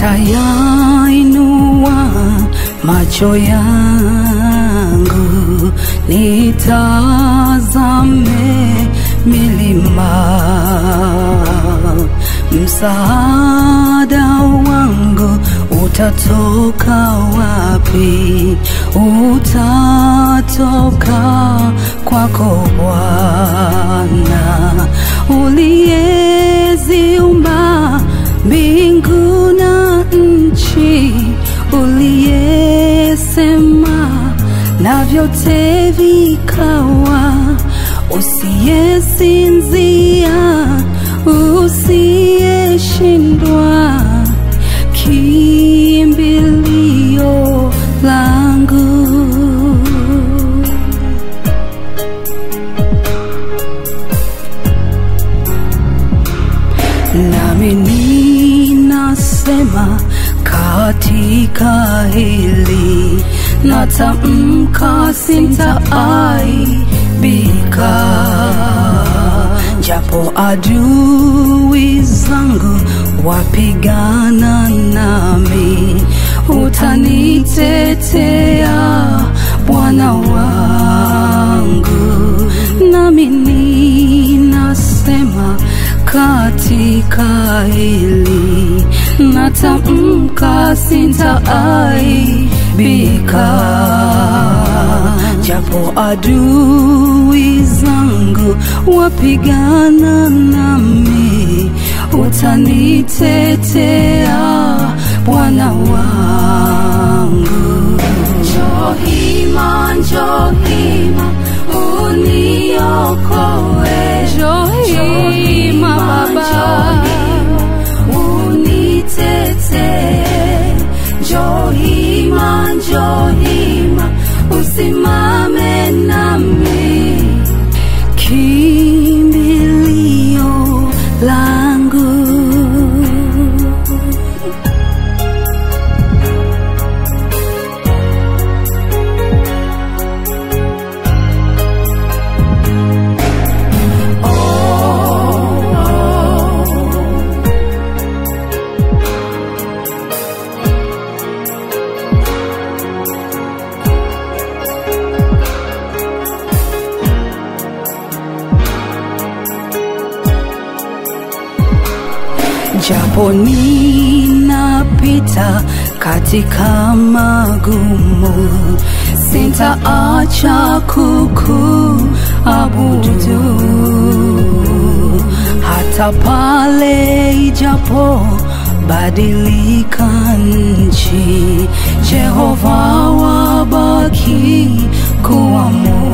nitayainua macho yangu nitazame milima, msaada wangu utatoka wapi? Utatoka kwako Bwana uliyeziumba mbingu na nchi, uliyesema na vyote vikawa, usiyesinzia, usiyeshindwa, kimbilio langu. nami ninasema katika hili natamka, sintaaibika, japo adui zangu wapigana nami, utanitetea Bwana wangu, nami ninasema katika hili natamka, sintaaibika, japo adui zangu wapigana nami, utanitetea Bwana wangu. Johima, Johima, uniokoe. Johima, Baba, unitetee. Johima, Johima, usimame nami, kimbilio langu. japo ninapita katika magumu, sintaacha kukuabudu hata pale ijapo badilika nchi, Jehova wabaki kuwa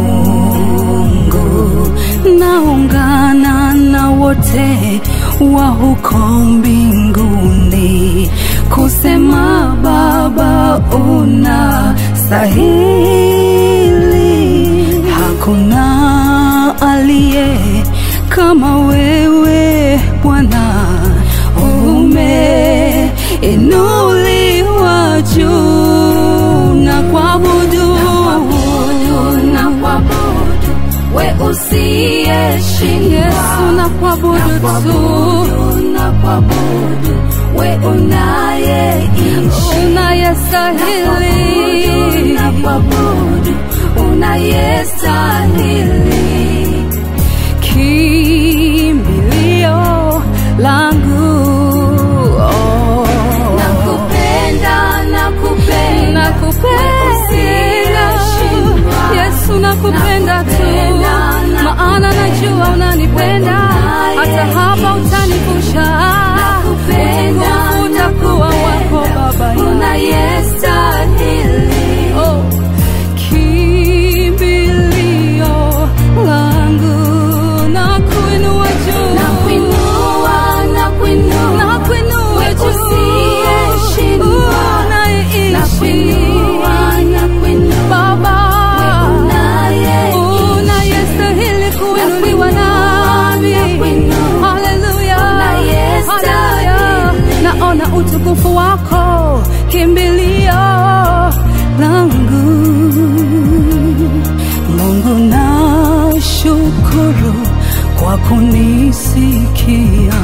Mungu. Naungana na wote wa huko mbinguni kusema Baba una stahili, hakuna aliye kama wewe Bwana, umeinuliwa juu na kuabudu na kuabudu we usiyeshindwa Yesu na kuabudu tu kuabudu na kuabudu we unayeishi unayestahili na kuabudu unayestahili kimbilio langu oh. nakupenda nakupenda nakupenda usiyeshindwa. Yesu nakupenda tu Nakupenda, maana najua unanipenda hata hapa utanivusha Nakupenda, utukufu utakuwa wako Baba yangu. unayestahili Oh, kimbilio langu na kuinua juu nakuinua nakuinua na kuinua we juu usiyeshindwa. unayeishi nakuinua nakuinua Baba unayeishi. unayestahili kuinuliwa nami nakuinua. haleluya Unayestahili. haleluya naona utukufu wako kimbilio langu Mungu na shukuru kwa kunisikia